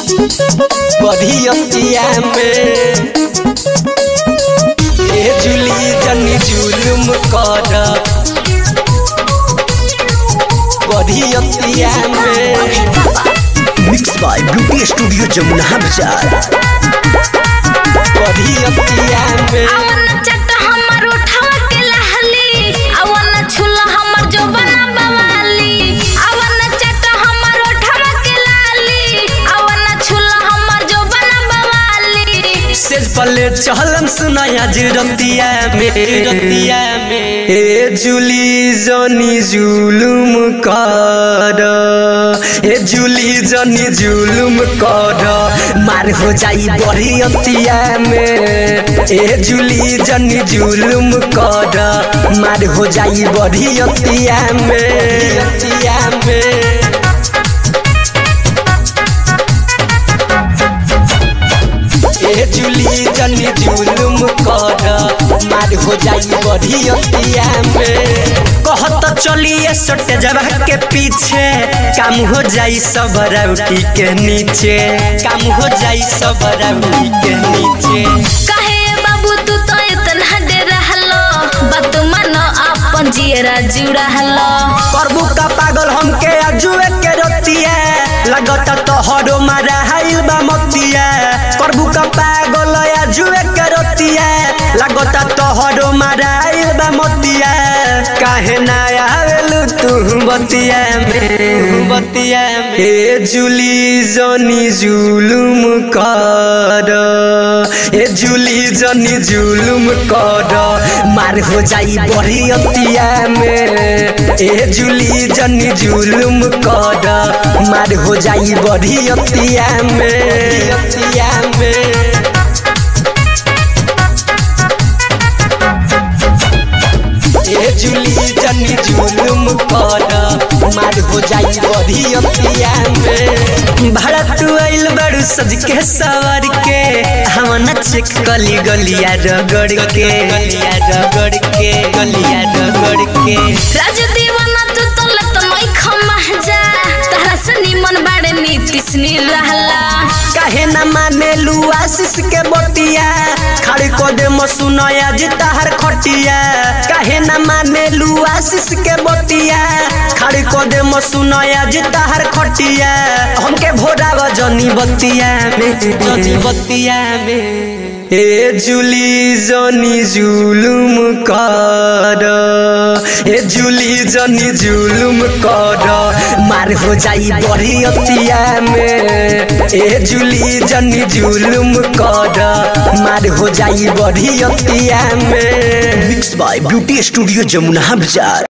बढ़ियतिया में ए जुली जनी जुलुम कर बढ़ियतिया में mix by beauty studio Jamuna Bazar बढ़ियतिया में अवन चट हमर उठावा के लहली अवन छुला हमर जो बना बवाली अवन चट हमर उठावा के लाली अवन छुला हमर जो बना बवाली सेज पले चहलम सुनाया रतिया में रतिया में ए जुली जनी जुलुम कर ए जुली जनी जुलुम कर मार हो जाई बड़ी अतिया में ए जुली जनी जुलुम कर मार हो जाई बड़ी अतिया में अतिया में ए जुली जनी जुलुम कर मार हो जाई बड़ी अतिया में कहत चलिए सटे जगह के पीछे काम हो जाई सब राउटी के नीचे काम हो जाई सब राउटी के नीचे कहे बाबू तू तो इतना डे रहलो बात मानो अपन जियरा जुड़ा हलो करबू का पागल हमके अजुए के रतिया लगत तो हरो मारा हाइल बा मतिया करबू का पागल अजुए के रतिया लगत तो हरो मारा हाइल बा मतिया काहे ना आवेलू तू बतिया में बतिया में ए जुली जनी जुलुम कर ए जुली जनी जुलुम कर मार हो जाई बड़ी अतिया में ए जुली जनी जुलुम कर मार हो जाई बड़ी अतिया में अतिया में ए जुली जनी जुलुम कर मार हो जाई बड़ी अतिया में भारत आइल बड़ू सज के सवर के हम चेक गली गलिया रगड़ के गलिया रगड़ के गलिया रगड़ के राज दीवाना तू तो लत मई खमा जा तारा से निमन बाड़े नीतिश नी रहला काहे न माने लू आशीष के बटिया खड़ी को दे मसुनया जी ताहर खटिया काहे न माने लू आशीष के बटिया खड़ी को दे मसुनया जी ताहर खटिया हमके भोरा जनी बतिया में जनी बतिया में ए जुली जनी जुलुम कर ए जुली जनी जुलुम कर मार हो जाई बड़ी अतिया में ए जुली जनी जुलुम कर मार हो जाई बड़ी अतिया में mix by beauty studio Jamuna बाजार